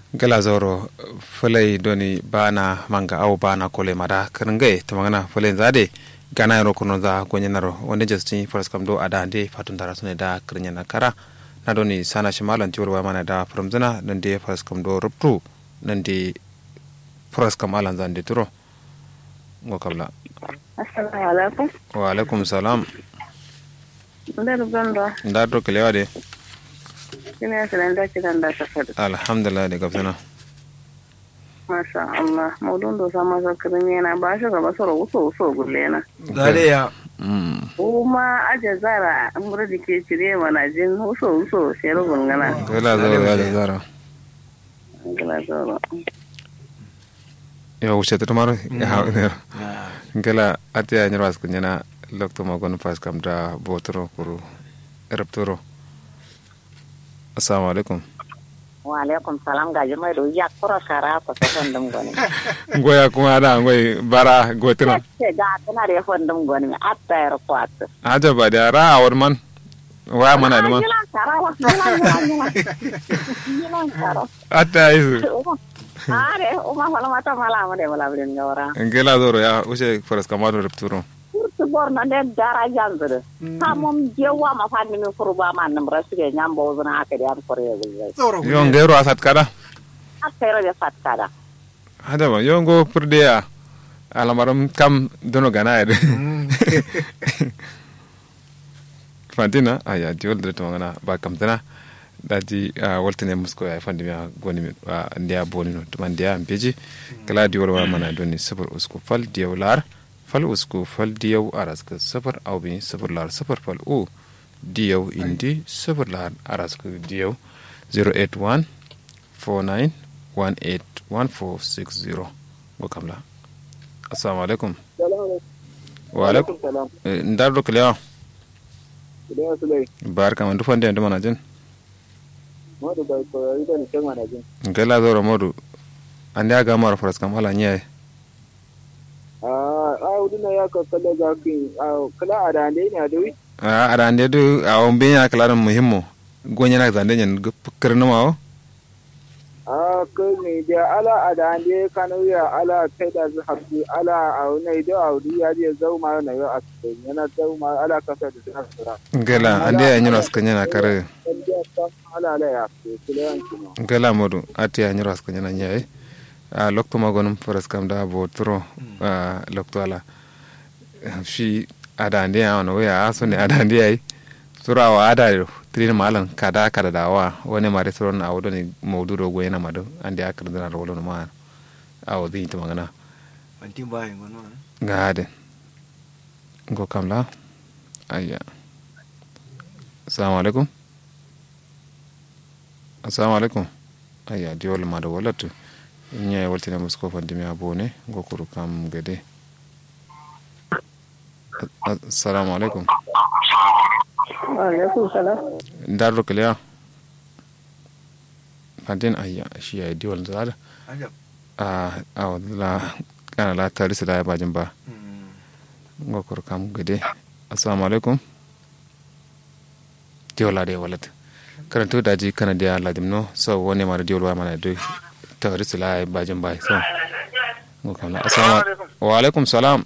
gala zoro fulai doni bana manga au bana kole mada kerngai tamangana fulai zade gana yaro kuno za gonyenaro wonde jesti foras kam do ada ande fatun dara sune da kernyana kara na doni sana shimalan tiwar wa mana da fromzana nan de foras kam do ruptu nan de foras kam alan zande turo ngo kabla assalamu alaikum wa alaikum salam ndar gondo nda do kelewa de kina sanan da kiran da ta fadi alhamdulillah de gabsana masha Allah maudun do sama sa kirin yana ba shi gaba soro wuso wuso gulle na Gare ya. mm kuma aje zara an gura dike cire mana jin wuso wuso shero gungana gala zoro ya da zara gila zoro yo wuce ta maro ya hawo ne ngala atiya nyarwas kunyana lokto magon pas kam da botoro kuru eraptoro assalamu alaikum wa alaikum salam gaji mai do ya kura kara ko so fondum goni ngoya kuma da ngoy bara gotina ce ga tana da fondum goni mi atta yar ko atta aja ba da ra awar man wa mana da man yilan kara wa yilan yilan yilan kara atta isu are o ma fala mata mala ma de mala bin ngawra ngela zoro ya wuce faras kamado eraptoro kurtu borno de dara janzere ha mom jewa ma fanni mi furba ma nam rasige nyambo zuna aka de am kore gulbe Tsoro yo ngero asat kada atta yar de fatkada hada ba yo ngo purde ya alamaram kam dono gana ya fantina aya diol de tongana ba kam tana daji waltine musko ya fandi mi goni mi ndiya boni no tuma ndiya beji kala diol wa mana doni sifar usku fal diyaw lar fal usku fal diyaw araska sifar aw bi sifar lar sifar fal u diyaw indi sifar lar araska diyaw 081 49 18 1460 go kamla assalamu alaikum wa alaikum salam Eh, ndar do kalewa idan su lai barka man dufande ndo mana jin modu bai koyari da nishan manajin ngela zoro modu ande aga mara faras kam ala nyaay a a wudina ya ka kala ga kin a kala a da ne ne da wi a ada ande du a on be nya kala muhimmo gonya na zande nyen kirna mawo a ka ne da ala a da ne kana ya ala kai da zu hafi ala a wani da a wuri ya je zau ma na yau a cikin yana zau ma ala ka sa da zai sura ngela ande ya nyiro skanya na kare kan da ta ala ala ya ce kula yanki no ngela modu ati ya nyiro skanya na nyaay a lokto magonum faras kam da bo tro a lokto ala fi ada ande ya ono ya aso ne ada ande ay sura wa ada yo trin malan kada kada da wa woni mare sura na awdo ni mawduro go yana mado ande akar dana rolo no ma awo di to magana Wantin bayan wani wani. gaade ngo kam la ayya assalamu aleykum assalamu aleykum ayya diwol maɗa wolatu ñaye waltina musko fandimi a bone gokuru kam gede A- assalamu aleykum wa alaikum salam ndarɗo keleya fantin ayya shiya diwol zaɗa Ajab. a awla kana la tarisi la bajin ba Mm. ngokor kam gede assalamu alaikum diwola de walat karanto daji kana dia ladim no so woni mara diwol wa mana do tawri sila bajin bay so ngokam la assalamu wa alaikum salam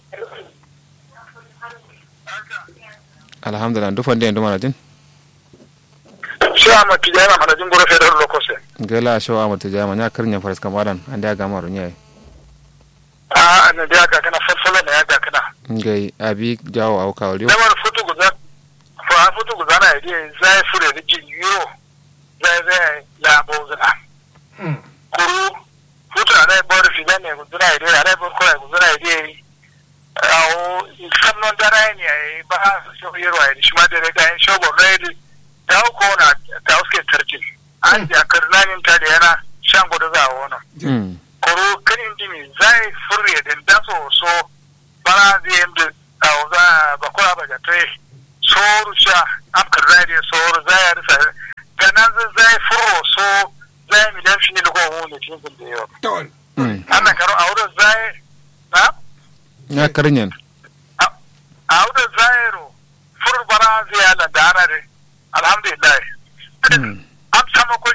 alhamdulillah ndu fande ndu mana jin shi a mati jana mana jin gura fedar lokose gela show amata jama nya karnya faras kamadan ande aga maro nyai a na da ga kana falsala na ya ga kana ngai abi jawo au kawliyo da wani futu guza fa futu guza na ide zai fure da jin yo zai zai la bozuna kuru futu na bor fi da ne guza ide na bor ko guza ide awo sannon da rai ne ba so yero ai shi ma da ga shogo rai da ko na ta uske tarjin an ja karnanin ta da yana shan gudu za a wona mm koro kanin dimi zai furre den da so so bara zai yanda a za ba kura ba jate soru sha afkar zai da soru zai ya risa ganan zai furo so zai mi dan fini ko hu ne tin da yau Tawal. mm ana karo a wurin zai na nya karnyen a wurin zai ro fur bara zai ya da dara alhamdulillah mm am sama kuri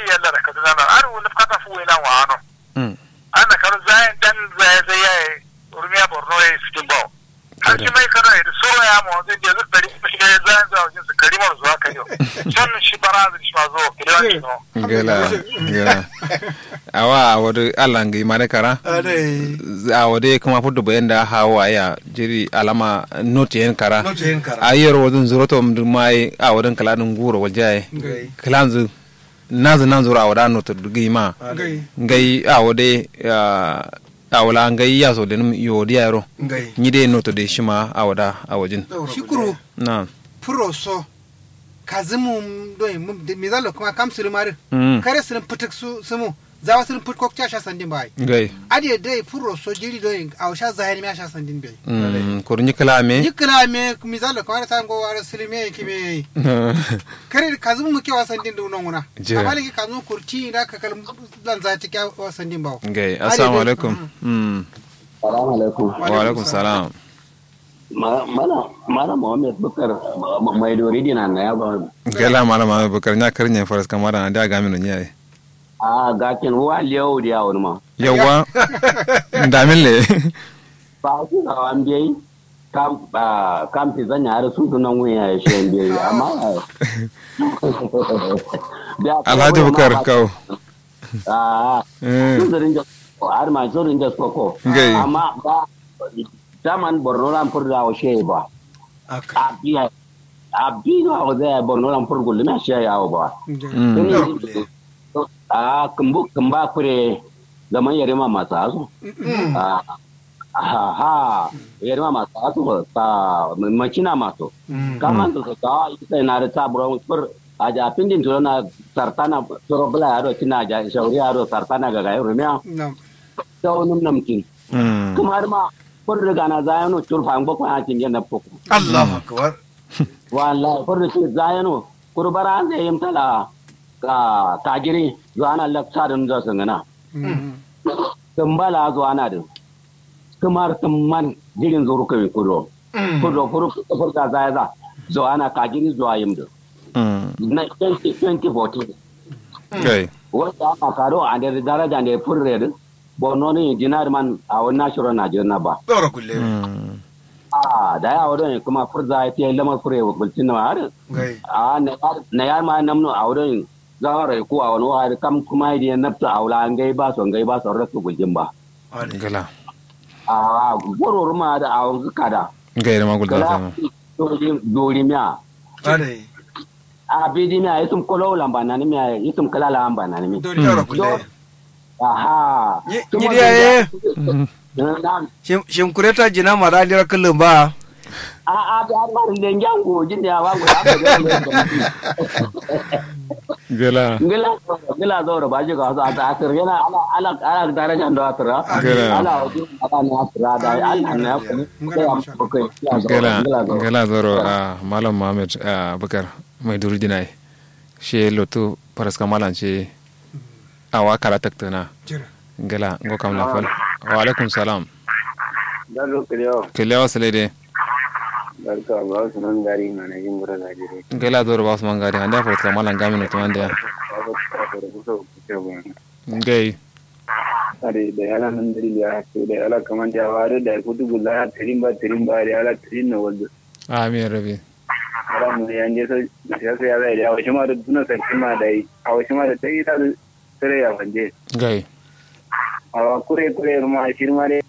yalla da kaduna na ar wani kata fu ina wa ano mm ana karo zai dan zai zai ya urmiya borno ya sitin bawo har shi mai kana da soro ya mu zai je zai dari shi ya zai zai wajen su karimar zuwa kai yau can shi barazin shi ma zo kilewa shi no gela gela awa awode allah ngi mare kara Adai. awode kuma fudu bayan da hawa ya jiri alama noti yen kara Not yin kara. ayero wodun zuroto mdu mai awoden kala dun guro waljaye Ngai. kalanzu nazu nan zuro awoda noto dugi ma Adai. ngai awode ah, awola ngai yaso denum yodi yaro Ngai. nyide noto de shima awoda awojin shukuru na puro so kazimu doy mum de mizalo kuma kam sulu mari mm kare sulu putuk su sumu zawa sulu put kok cha sha sandin bai ngai adi dai puro so jiri doy aw sha zahiri me sha sandin bai mm kurni kalame yikla me mizalo kuma ta ngo wara sulu me ki me kare kazimu mu ke wa sandin du nonguna Jira. amma ki kazimu kurti da ka kal lan za ta kya wa sandin bawo ngai assalamu alaikum mm Salamu alaikum. wa alaikum salam Ma- Mana mana Muhammad Bukar ma- mai dori dina na ya ba. gela malama bakar nya karnya faras kamara da ga mino nyai A gakin wa liyau da yawon ma. yawa ndamin le Ba ku ga an biyayi. Kam ba kam fi zanya har su sunan wuya ya shi an biyayi amma. Da- alhaji bukar kawo Ah, Eh, sun zarin da har ma sun rinja soko. Ngai. Amma ba daman Borno ran furda wa shi ba. Aka. A biya a biya wa zai Borno ran furgul na shi yawo ba. mm, a kumbu kumba kure zaman yarima masu hasu a ha ha yarima masu hasu ta makina masu kaman da ka ita na da taburan fur a ja pindin tulo na sartana turo bula yaro kina ja shauri yaro sartana ga gayo rumiya nam ta wani namkin mm, kuma har ma fur riga na zayano turfa an bakon a cikin na fuku Allahu akbar. wallahi fur riga zayano kurbara an zai yimtala ka kagiri zuwa na laksarin da sangana tumbala zuwa na da kamar tumman jirin zuru kai kudo kudo kuru kufur ka zaya za zuwa na kagiri zuwa yim da mm, na 2014 kai wanda aka karo a da daraja ne furre da bono ne jinar man a wani nashiro na jirna ba Daura kulle. mm, a da ya wadon kuma furza ya fiye lamar fure wa bulcin na har Ngai. a na yar ma namno a wurin zama rai ko a wani wahar kam kuma yi nafta a wula an gai ba su an gai ba su rasu gujin ba Adai. gala a gwaror ma da a wanzu kada gai da magul da kala sama dori miya Adai. a bidi miya yitum kolo lamba na ni miya yitum kala lamba na ni mi Daura kulle. aha Yi- Yidi yaye. na Shim shim kureta jina mara dira kullum ba. a a da har marin da ngango jin da wa go aka ga gala ngila ngila zo ba ji ga sa ta asir yana ala ala ala daraja da asira Gila. ala wajen ala na asira da Allah na ya kuma gala gala zoro a malam mohammed ah, bakar mai duri dinai she lotu faras kamalan ce awa kala taktana jira gala ngo kam la fal wa alaikum salam Dalo kiliyo, kele wasale de barka ba su nan gari na na yin bura gajere. gala zoro ba su mangari handa faras kamalan gamin to ande Ba ba ta da kusa kuce ba. gai Are da yana nan dari ya ce da yana kaman da ware da kudu gulla ya tirin ba tirin ba da yana tirin na wanda. amin rabi Ara mu yan je sai ya sai ya zai da wasu ma da duna sai ma da yi. A wasu ma da ta yi ta sare ya wanje. gai A kure kure ma shi ma dai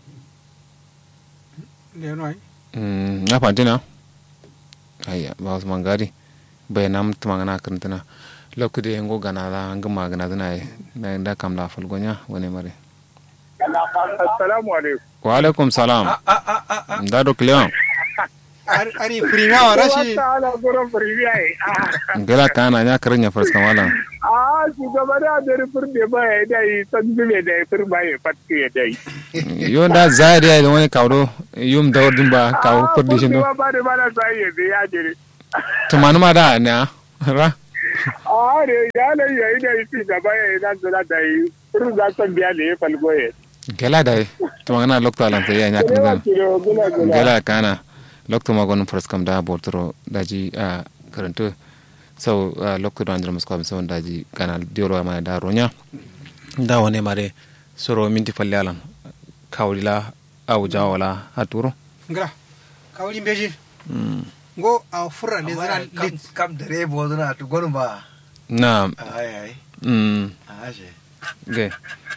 le no ai Mm, na fantina ayya ba su mangari bai nam tumangana karantana lokude ngo gana la ngama gana zana yi na da kam la falgonya wani mare Assalamu alaikum. wa alaikum salam A a a a a. da do klion ari ari prima wa rashi ala gurin firmiya yi. gala kana nya karanya faras kamalan A shugaba da da rufin da ba ya dai san zube da ya firma ya fatke ya dai. yo da zairi da wani kawdo yum da wordin ba kawo perdishin do Ba ba da ba na sai ya ya jere. tumanu ma da ne a ra A ne ya ne ya yi da shi gaba ya yi nan zira da yi. Furu za san biya da ya falgo ya. gala da tumangana lokta lan sai ya nya Kire kan kiro gula gula. gala kana lokta ma gon faras kam da bortoro daji a karanto so lokko do andro musko so daji kana diolo ma da ronya da wone mare soro minti falle alan kawlila aw jawala haturo ngala kawli mbeji ngo a furra le zana kam lit kam dare bo zana to gonum ba na ai ai mm aje ge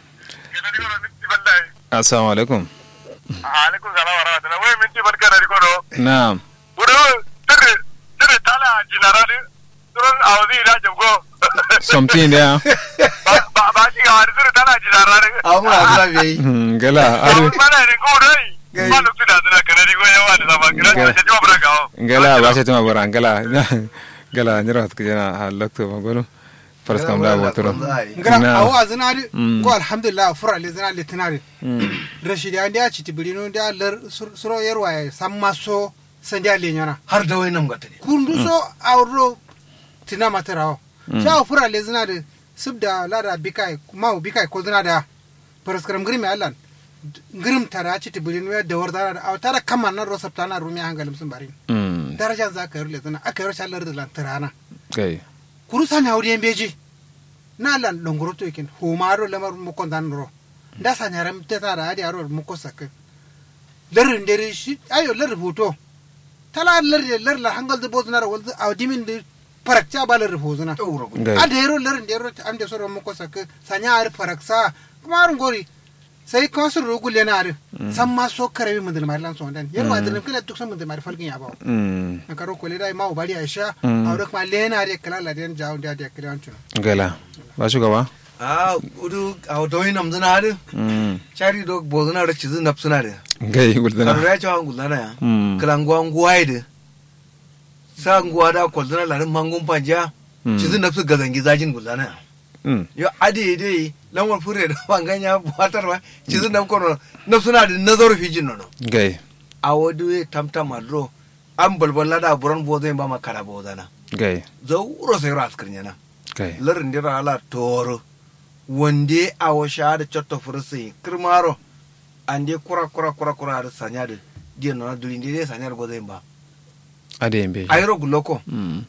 assalamu alaikum alaikum salam wa rahmatullahi wai minti barka da rikodo na wuri tiri tiri tala jinarani turun awzi da jabgo something there ba ba ba shi ga wani tiri tala jinarani awu ma zana be yi Mm, gala ba adu mana ni ko dai ba lu tuna tuna kana ni ko yawa da sama kana Okay. ta jiwa barka o gala ba sai tuma bora gala gala nyira hat kujana ha lokto magolo faras kam da botoro ngala Na. awo a zana ri Mm. ngo alhamdulillah furra le zana lit tinari rashidi an da ci tibirino da lar sur- suro yarwa ya samma so san da le nyana har da wai nan gata ne kundu so awro tina matarawo sha furra le zana da subda lara bikai ma bikai ko zana da paraskaram grimi allan grim tara ci tibirino ya da wardara da tara kama nan rosapta na rumi hangalim sun bari mm darajan za ka yi rule zana aka yi rashin lar da lantarana kai kuru sani hawri en beji na lan longoro to ikin humaro lamar mu kon dan ro nda sani ram te tara adi aro mu ko sak lar ndere shi ayo lar hoto tala lar lar la hangal de bozna ro wal aw dimin de parakcha ba lar hozna ɗaura gudu gai ade ro lar ndero ande soro mu ko sak sanya ar paraksa kuma ar ngori sai ko sur ro gulle na ar samma so kare mi mudul marlan so dan yar ma de kala tuk sam mudul mar falgin ya bawo mm na karo kole dai ma bari aisha Mm. awre kuma lena de kala la den jaw da de kala antuna gala ba shugaba a gudu awu da wai nam zana da mm chari do bo zana da cizu nap suna da gai guldana karu ya cewa ngulana ya mm kala nguwa nguwa da sa nguwa da ko zana larin mangun panja Mm. cizu nap su gazangi zajin gulana ya mm yo ade dai lamar fure da banganya buwatar ba cizu nap kono nap suna da nazar fijin nono gai a wadu tamtam adro an balbala da buran bo zai ba makara bo zana gai zauro sai ras kirnyana gai larin dira ala toro wande a washa da cotto fursi kirmaro ande kura kura kura kura da sanya da diyan na dulin dai sanya da gozai ba ade yembe ayro guloko mm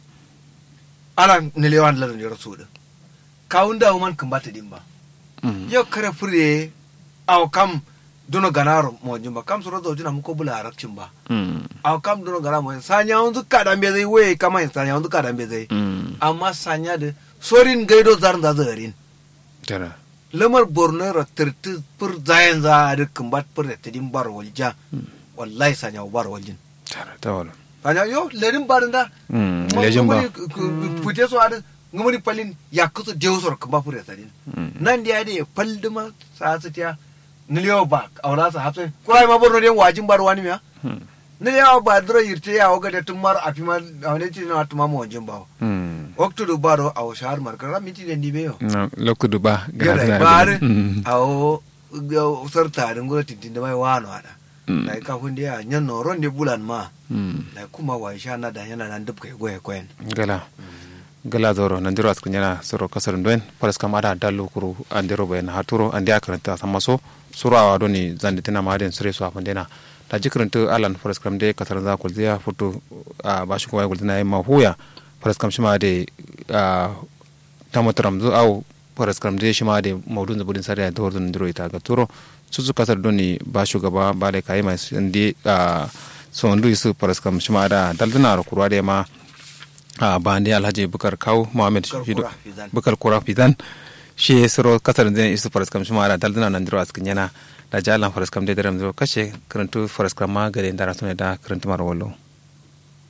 ala nilewan larin dira su da kawun da man kan bata din ba mm yau kare fure aw kam dono ganaro mo jumba kam soro zo jina muko bula arakcin ba mm aw kam dono ganaro mo sanya on zuka da be zai we kama sanya on zuka da be zai mm amma sanya da sorin gaido zarin da zarin tara lamar borno ra tirti pur zayan za a dukkan bat pur da tidin bar walja wallahi sanya bar waljin tara tawala sanya yo lerin barin da mm lejin ba fute so ada ngumani palin yakusu dewsor kamba pur da tidin mm nan da ya palduma sa su tiya niliyo ba aura sa hafsa kurai ma borno den wajin bar wani miya mm niliyo ba duro yirte ya waga da tumar afima awne ti na tuma mo wajin ba mm waktu do baro aw shahar markara minti den dibe yo na lokudu ba gara bare mm awo sarta da ngura tintin da mai wano ada Mm. da ka hunde ya nyan no ronde bulan ma mm da kuma wa sha na da yana nan dubka goye koyen gala gala zoro nan diro askin yana soro kasar doen paras kam ada dalu kuru andero bayan haturo andi akaranta samaso suro awa doni zandi tina maden sure so afandena da jikranta alan paras kam de kasar za kul dia foto a bashi ko gul dina ma huya paras kam shima de a tamatram zu au paras kam de shima de maudun da budin sariya da hordun diro ita ga turo susu kasar doni ba shugaba ba da kai mai ndi a so ndu isu paras kam shima da daldana ro kurwa de ma a bandi alhaji bukar kaw mohamed Bukar Fido- Kura Fizan. bukar kura fidan shi soro kasar zai isu faras kam shima da daldana nan diro askin yana da jalan faras kam de daram diro kashe karantu faras kam ma gare ndara tune da karantu mar wallo